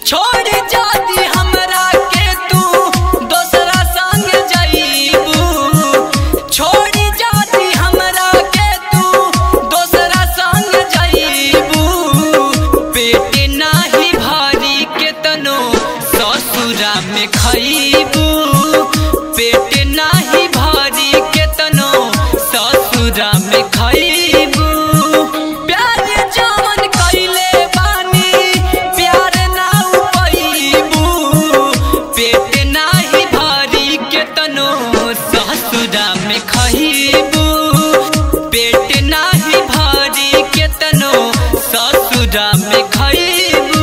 छोड़ जाती हमरा के तू दोसरा संग जाइबू छोड़ जाती हमरा के तू दोसरा संग जाइबू पेट नाही भारी के तनो ससुरा में खइबू पेट नाही भारी के तनो ससुरा में खइबू प्यार जवन कइले बानी प्यार ना उपइबू पेट नाही भारी के तनो ससुरा में खइबू पेट नाही भारी के तनो ससुरा में खइबू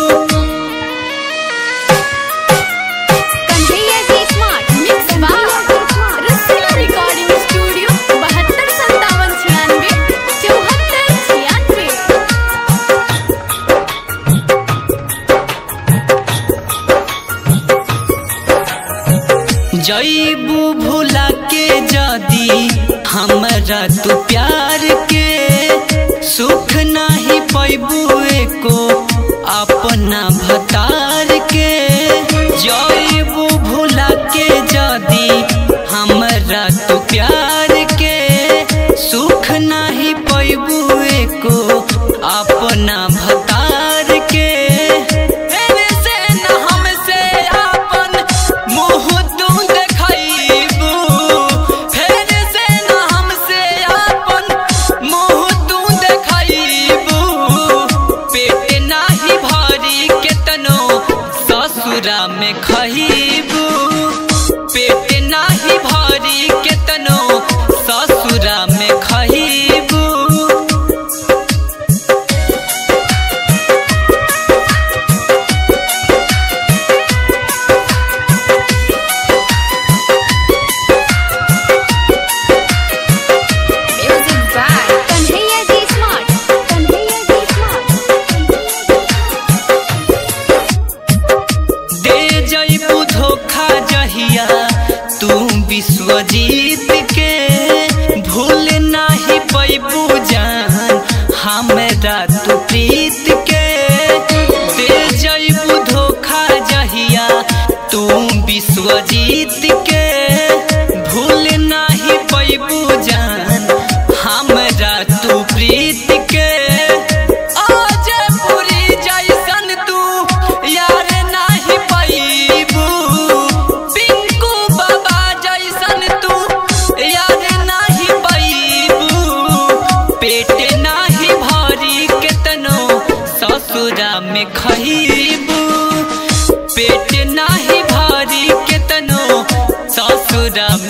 कंठैया जी स्मार्ट मिक्स बार रसीला रिकॉर्डिंग स्टूडियो बहत्तर संतावन छियानवे चौहत्तर छियानवे जईबू भूला के जदी हमरा तू प्यार के सुख नाही पैबू एको अपना भतार के जईबू भूला के जदी हमरा तू प्यार के सुख नाही पैबू एको अपना भतार के एने से न हमसे आपन मुँह तू देखइबू फेर से न हमसे आपन मुँह तू देखइबू पेट नाही भारी केतनो ससुरा में खइबू पेट नाही भारी केतनो ससुरा में खइबू म्यूजिक बाय कंठैया जी स्मार्ट कंठैया जी स्मार्ट दे जईबू धोखा जहिया तू विश्वजीत के भूल नाही पैबू जान हमरा तू प्रीत के दे जईबू धोखा जहिया तू विश्वजीत के भूल नाही पैबू जान हमरा तू प्रीत के आज पूरी जैसन तू यार नाही पैबू पिंकू बाबा जैसन तू यार नाही पैबू पेट नाही भारी केतनो ससुरा में खइबू पेट नाही भारी केतनो ससुरा में